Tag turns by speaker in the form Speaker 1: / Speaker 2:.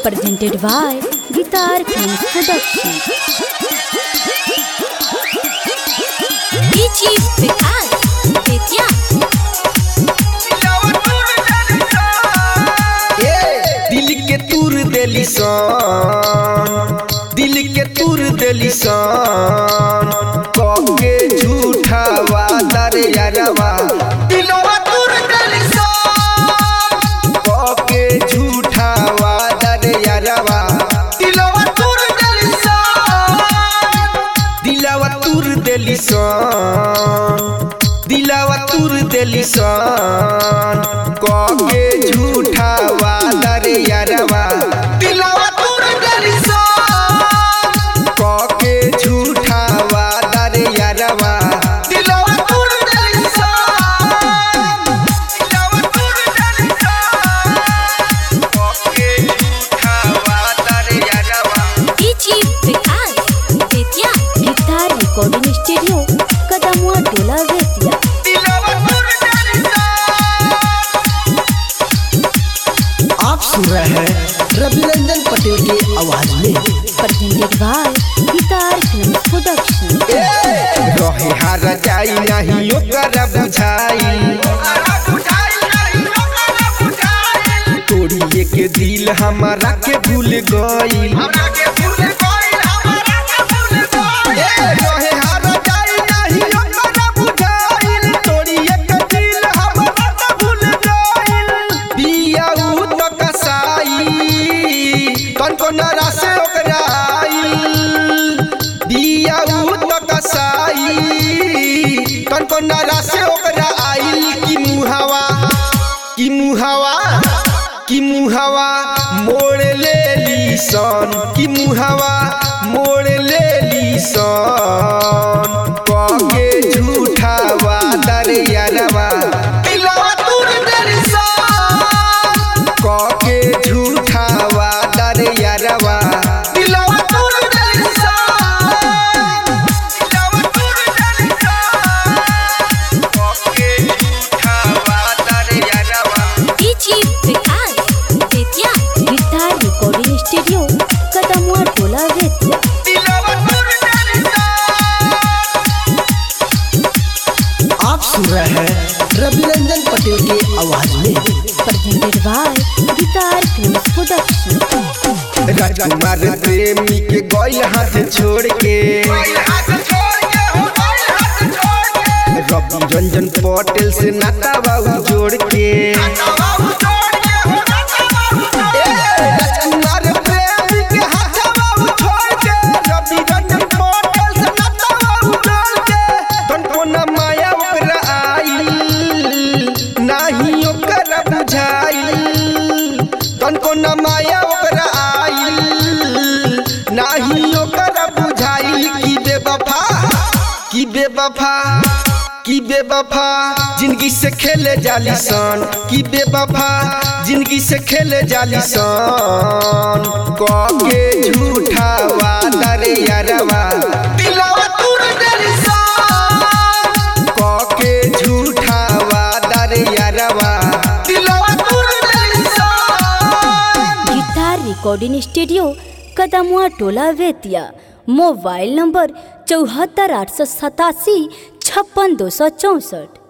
Speaker 1: presented by Guitar Films Production.
Speaker 2: DJ Vikas Vidya
Speaker 3: दिल के तूर देली सन दिल के तूर देली सन कके झूठा वादा रे यारवा दिलवा तूर देली सन कके झूठा वादा रे यारवा दिलवा तूर देली सन दिलवा तूर देली सन दिलवा तूर देली सन कके झूठा वादा रे यारवा दिलवा तूर देली सन कके झूठा वादा रे यारवा दिलवा तूर देली सन दिलवा तूर देली सन कके झूठा वादा रे यारवा
Speaker 2: DJ Vikas Vidya
Speaker 1: Guitar Recording Studio, Kadamua Tola Vetia.
Speaker 3: दिलवा तूर देली सन
Speaker 4: आप सुन रहे हैं रवि रंजन पटेल की आवाज में
Speaker 1: Presented by Guitar Films Production.
Speaker 3: रहे हार जाई नहीं ओकर बुझाई तोड़िए के दिल हमारा के भूल गईल रहे हार जाई नहीं ओकर बुझाइल, तोड़िए के दिल हमारा के भूल गईल। बिया उ तो कसाई, तनको नरा से ओकरा आईल। बिया उ तो कसाई, तनको नरा से ओकरा आईल की मुहावा की मुहावा की मुहावा मोड़ ले ली सन की मुहावा मोड़ ले ली सन कके झूठा वादा रे यारवा दिलवा तूर देली सन कके झूठा वादा रे यारवा दिलवा तूर देली सन दिलवा तूर देली सन कके झूठा वादा रे यारवा
Speaker 2: DJ Vikas Vidya
Speaker 1: Guitar Recording Studio, Kadamua Tola Vetia.
Speaker 3: दिलवा तूर देली सन
Speaker 4: आप सुन रहे हैं रवि रंजन पटेल की आवाज में
Speaker 1: Presented by Guitar Films Production.
Speaker 3: राजकुमार प्रेमी के गौल हाथ छोड़ के रवि रंजन पटेल से नाता बाबू जोड़ के राजकुमार प्रेमी के हाथ बाबू छोड़ के रवि रंजन पटेल से नाता बाबू जोड़ के तनको न माया ओकरा आइल नाही ओकरा बुझाइल तनको न माया ओकरा आइल नाही ओकरा बुझाइल की बेवफा की बेवफा की बेवफा जिंदगी से खेले जाली सन की बेवफा जिंदगी से खेले जाली सन कके झूठा वादा रे यारवा दिलवा तूर देली सन कके झूठा वादा रे यारवा दिलवा तूर देली सन
Speaker 1: गिटार रिकॉर्डिंग स्टूडियो कदमुआ टोला वेतिया मोबाइल नंबर चौहत्तर आठ सौ सतासी छप्पन दो सौ चौंसठ